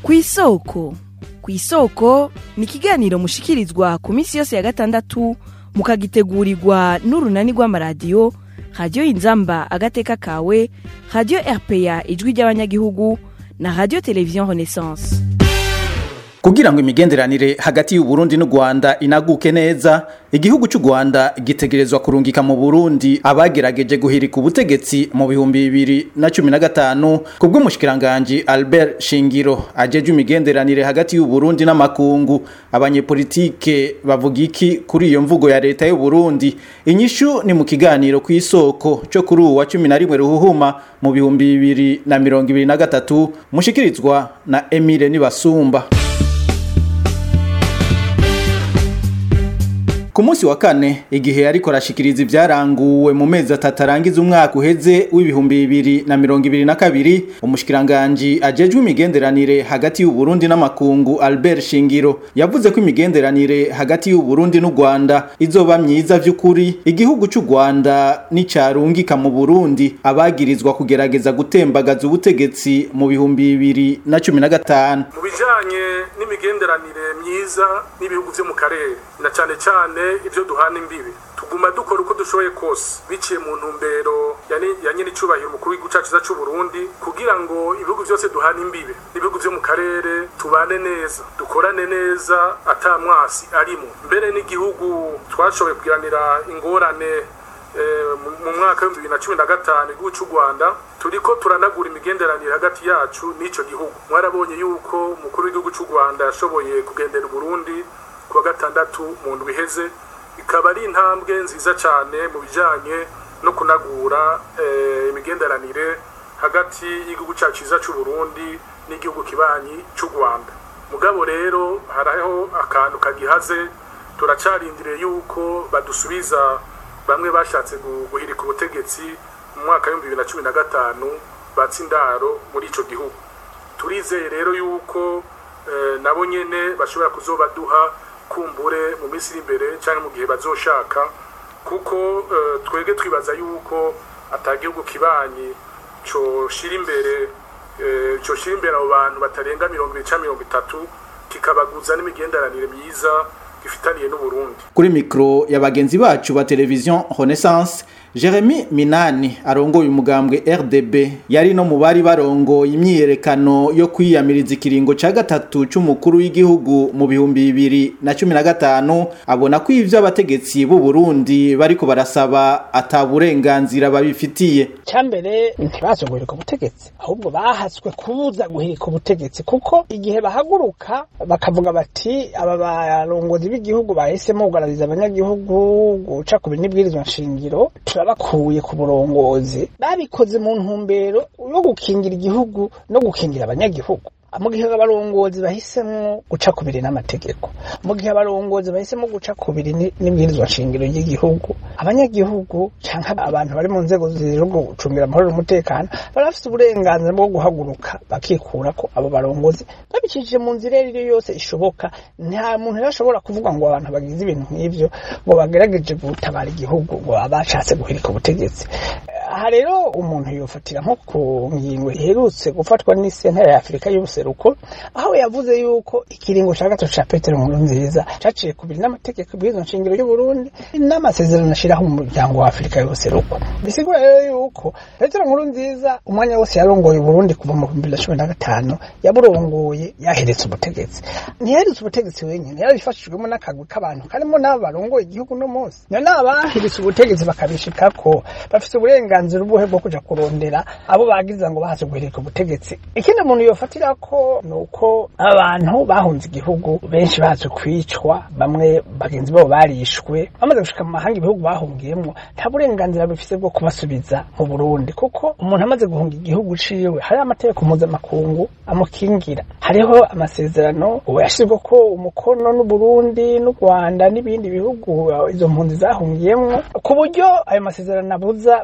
kw'isoko kw'isoko ni ikiganiro mushikirizwa ku minsi yose ya gatandatu mukagitegurirwa n'urunani rw'amaradiyo radiyo inzamba agateka kawe radiyo rpa ijwi ry'abanyagihugu na radiyo televiziyo renaissance kugira ngo imigenderanire hagati y'uburundi n'u rwanda inaguke neza igihugu cy'u rwanda gitegerezwa kurungika mu burundi abagerageje guhirika ubutegetsi mu bihumbi bibiri na cumi na gatanu ku bw'umushikiranganji albert shingiro ajejwe imigenderanire hagati y'uburundi n'amakungu abanyepolitike bavuga iki kuri iyo mvugo ya leta y'uburundi inyishu ni mu kiganiro ku isoko cyo kuri uwa cumi na rimwe ruhuhuma mu bihumbi bibiri na mirongo ibiri na gatatu mushikirizwa na emile nibasumba ku munsi wa kane igihe ariko arashikiriza ivyaranguwe mu mezi atatu arangiza umwaka uheze w'ibihumbi bibiri na mirongo ibiri na kabiri umushikiranganji ajejwe imigenderanire hagati y'uburundi n'amakungu albert shingiro yavuze ko imigenderanire hagati y'uburundi n'u rwanda izoba myiza vy'ukuri igihugu c'u rwanda n'icarungika mu burundi abagirizwa kugerageza gutembagaza ubutegetsi mu bihumbi bibiri na cumi na gatanu mu bijanye n'imigenderanire myiza n'ibihugu vyo mu karere na cane cane ibyo duhana imbibi tuguma dukora uko dushoboye kose biciye mu ntumbero ya nyine icubahiro umukuru w'igihugu cyacu cy'u Burundi kugira ngo ibihugu byose duhana imbibe n'ibihugu byo mu karere tubane neza dukorane neza atamwasi arimo mbere n'igihugu twashoboye kugiranira ingorane mu mwaka w'ibihumbi bibiri na cumi na gatanu igihugu cy'u rwanda turiko turanagura imigenderanire hagati yacu n'icyo gihugu mwarabonye yuko umukuru w'igihugu cy'u rwanda yashoboye kugendera uburundi ku wa gatandatu mu ndwi iheze ikaba ari intambwe nziza cyane mu bijyanye no kunagura imigenderanire hagati y'igihugu cyacu cyiza cy'u Burundi n'igihugu kibanyi cy'u rwanda mugabo rero hariho akantu kagihaze turacarindiriye yuko badusubiza bamwe bashatse guhirika ubutegetsi mu mwaka w'ibihumbi bibiri na cumi na gatanu batsindaro muri icyo gihugu turizeye rero yuko nabo nyine bashobora kuzobaduha kumbure mu minsi iri imbere cyangwa mu gihe bazoshaka kuko twebwe twibaza yuko atagihugu kibanyi coshira imbere coshira imbere abo bantu batarenga mirongo ibiri cyangwa mirongo itatu kikabaguza n'imigenderanire myiza gifitaniye n'uburundi kuri mikro ya bagenzi bacu ba televiziyo renaissance Jeremy Minani arongoye umugambwe RDB yari no mu bari barongoye imyiyerekano yo kwiyamiriza ikiringo ca gatatu c'umukuru w'igihugu mu bihumbi bibiri na cumi na gatanu abona ko ivyo abategetsi b'u Burundi bariko barasaba ata burenganzira babifitiye cambere ntibazogoreka ubutegetsi ahubwo bahatswe kubuza guhirika ubutegetsi kuko igihe bahaguruka bakavuga bati aba barongozi b'igihugu bahisemo kugaragariza abanyagihugu guca ku binibwirizwa nshingiro turabakuye ku burongozi babikoze mu ntumbero yo gukingira igihugu no gukingira abanyagihugu mu gihe abarongozi bahisemo guca kubiri n'amategeko mu gihe abarongozi bahisemo guca kubiri n'ibwirizwa nshingiro ry'igihugu abanyagihugu cyangwa abantu bari mu nzego zije gucungira amahoro n'umutekano bari bafite uburenganzira bwo guhaguruka bakikura ko abo barongozi babicishije mu nzira iyo ari yo yose ishoboka nta muntu rero ashobora kuvuga ngo abantu bagize ibintu nk'ibyo ngo bagerageje gutabara igihugu ngo bashatse guhirika ubutegetsi aha rero umuntu yofatira nko ku ngingo iherutse gufatwa n'isentare ya afurika y'ubuseruko aho yavuze yuko ikiringo cya gatatu cya petero nkuru nziza caciye kubiri n'amategeko bw'izo nshingiro y'uburundi n'amasezerano ashiraho umuryango wa afurika y'ubuseruko bisigura rero yuko petero nkuru nziza umwanya wose yarongoye uburundi kuva mu bihumbi bibiri na cumi na gatanu yaburongoye yaheretse ubutegetsi ntiyaheretse ubutegetsi wenyine yarabifashijwemo n'akagwi k'abantu karimo n'abo barongoye igihugu no munsi niyo n'abaheretse ubutegetsi bakabishikako bafite uburenganzira ubuhe bwo kuja kurondera abo bagiza ngo bahaze guhirika ubutegetsi ikindi umuntu yofatira ko ni uko abantu bahunze igihugu benshi baje kwicwa bamwe bagenzi babo barishwe bamaze gushika mu mahanga ibihugu bahungiyemo nta burenganzira bifise bwo kubasubiza mu Burundi kuko umuntu amaze guhunga igihugu ciwe hari amategeko mpuzamakungu amukingira hariho amasezerano ubu yashizwe ko umukono n'Uburundi n'u Rwanda n'ibindi bihugu izo mpunzi zahungiyemo ku buryo ayo masezerano abuza ko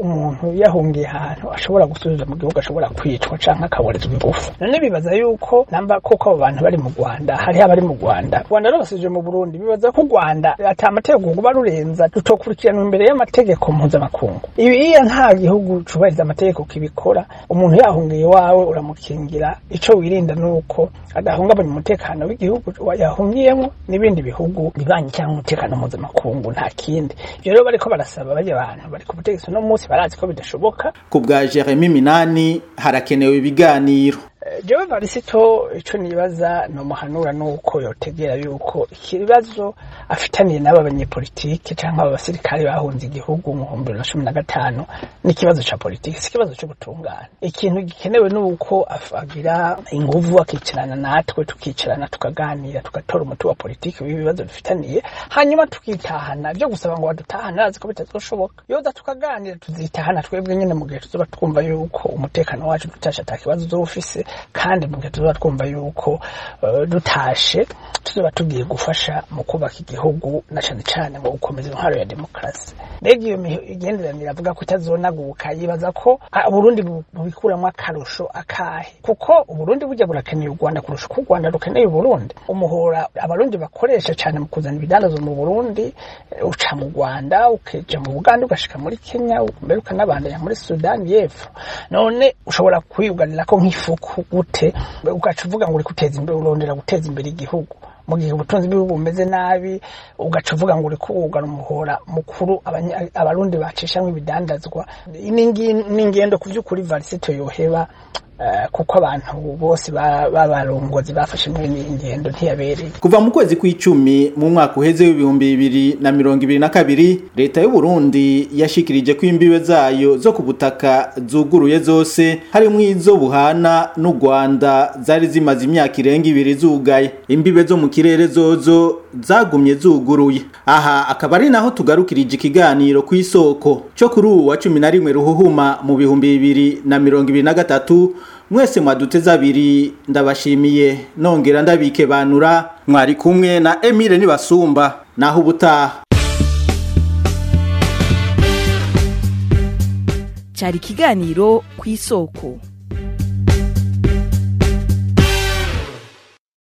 umuntu yahungiye ahantu ashobora gusubiza mu gihugu ashobora kwicwa canke akaborezwa ingufu none bibaza yuko namba koko abo bantu bari mu rwanda hariho abari mu rwanda rwanda rubasije mu burundi bibaza ko u rwanda ata amategeko kuba rurenza rutokurikiranwa imbere y'amategeko mpuzamakungu ibiya nta gihugu cubahiriza amategeko kibikora umuntu yahungiye iwawe uramukingira ico wirinda nuko adahungabanya umutekano w'igihugu yahungiyemo n'ibindi bihugu bibanyi cyangwa umutekano mpuzamakungu nta kindi ivyo rero bariko barasaba barya bantu bari ku butegetsi uno munsi barazi ko bidashoboka ku bwa jeremy minani harakenewe ibiganiro jewe varisito ico nibaza nomuhanura nuko yotegera yuko ikibazo afitaniye n'aba banyepolitike canke aba basirikare bahunze igihugu mu bihumbi bibiri na cumi na gatanu n'ikibazo ca politiki si ikibazo co gutungana ikintu gikenewe nuko agira inguvu akicarana natwe tukicarana tukaganira tugatora umuti wa politiki w'ibibazo dufitaniye hanyuma tukitahana vyo gusaba ngo badutahane arazi ko bitazoshoboka yoza tukaganira tuzitahana twebwe nyene mu gihe tuzoba twumva yuko umutekano wacu tutashe ata kibazo uzoba ufise kandi mu gihe tuzoba twumva yuko uh, dutashe tuzoba tugiye gufasha mu kubaka igihugu na cane cane mu gukomeza intwaro ya demokarasi mbega iyo migenderanire avuga ko itazonaguka yibaza ko uburundi bubikuramwo akarusho akahe kuko uburundi burya burakeneye u rwanda kurusha uko u rwanda rukeneye uburundi umuhora abarundi bakoresha cane mu kuzana ibidandazwa mu burundi uca mu rwanda ukeja mu buganda ugashika muri kenya mbere ukanabandanya muri sudani y'epfo none ushobora kwiyuganirako nk'ifuku gute ugaca uvuga ngo uri guteza imbere urondera guteza imbere igihugu mu gihe ubutunzi bw'ibihugu bumeze nabi ugaca uvuga ngo uri kuwugana umuhora mukuru abarundi bacishamwo ibidandazwa n'ingendo ku by'ukuri varisito yoheba kuko abantu bose b'abarongozi bafashe muri ingendo ntiyabereye kuva mu kwezi kw'icumi mu mwaka uheze w'ibihumbi bibiri na mirongo ibiri na kabiri leta y'u Burundi yashikirije ko imbibe zayo zo ku butaka zuguruye zose harimo izo buhana n'u Rwanda zari zimaze imyaka irenga ibiri zugaye imbibe zo mu kirere zozo zagumye zuguruye aha akaba ari naho tugarukirije ikiganiro ku isoko cyo kuri ubu wa cumi na rimwe ruhuhuma mu bihumbi bibiri na mirongo ibiri na gatatu mwese mwaduteze abiri ndabashimiye nongera ndabike banura mwari kumwe na Emile Nibasumba naho ubutaha cyari ikiganiro ku isoko